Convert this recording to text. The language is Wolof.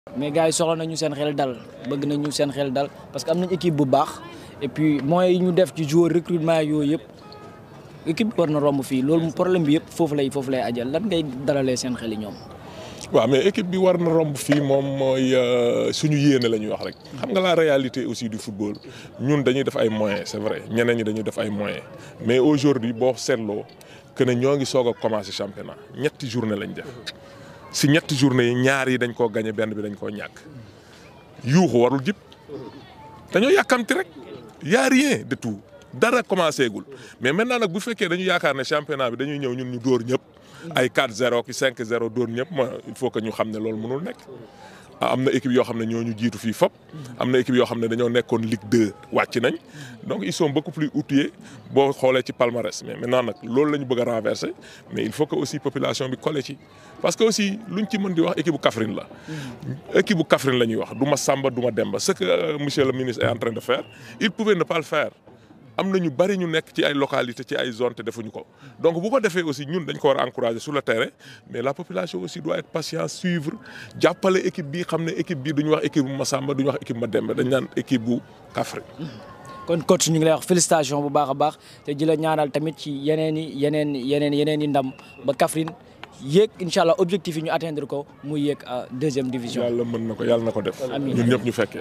mais gars yi soxla nañu seen xel dal bëgg nañu seen xel dal parce que am nañ équipe bu baax et puis moyens yi ñu def ci joueur recrutement yooyu yëpp équipe bi war na romb fii loolu problème bi yëpp foofu lay foofu lay ajal lan ngay dalalee seen xel yi ñoom. waaw mais équipe bi war na romb fii moom mooy suñu yéene la ñuy wax rek xam nga la réalité aussi du football ñun dañuy def ay moyens c'est vrai ñeneen ñi dañuy def ay moyens mais aujourd'hui boo seetloo que ne ñoo ngi soog a commencer championnat ñetti journée lañ def si ñetti journée yi ñaar yi dañ koo gagné benn bi dañ koo ñàkk yuuxu warul jib dañoo yàkkamti rek y a rien de tout dara commencé gul mais maintenant nag bu fekkee dañu yaakaar ne championnat bi dañuy ñëw ñun ñu dóor ñëpp. ay 4-0 ki 5-0 dóor ñëpp ma il faut que ñu xam ne loolu mënul nekk am na équipe yoo xam ne ñoo ñu jiitu fii fop am na équipe yoo xam ne dañoo nekkoon Ligue 2 wàcc nañ donc ils sont beaucoup plus outillés boo xoolee ci palmarès mais maintenant nag loolu la ñu bëgg a renverser mais il faut que aussi population bi collé ci parce que aussi luñ ci mën di wax équipe bu Kaffrine la. équipe bu Kaffrine la ñuy wax du ma Samba du ma Demba ce que monsieur le ministre est en train de faire il pouvait ne pas le faire. am na ñu bari ñu nekk ci ay localités ci ay zones te defuñu ko donc bu ko defee aussi ñun dañ ko war a encourager sur le terrain mais la population aussi doit être patient suivre jàppale équipe bi xam ne équipe bi duñu wax équipe bu Massamba duñu wax équipe Mademba dañ naan équipe bu Kaffrine. kon coach ñu ngi lay wax félicitation bu baax a baax te di la ñaanal tamit ci yeneen i yeneen yeneen yeneen i ndam ba Kaffrine yéeg incha allah objectif yi ñu atteindre ko muy yéeg à deuxième division. yàlla mën na ko yàlla na ko def. amiin ñun ñëpp ñu fekkee.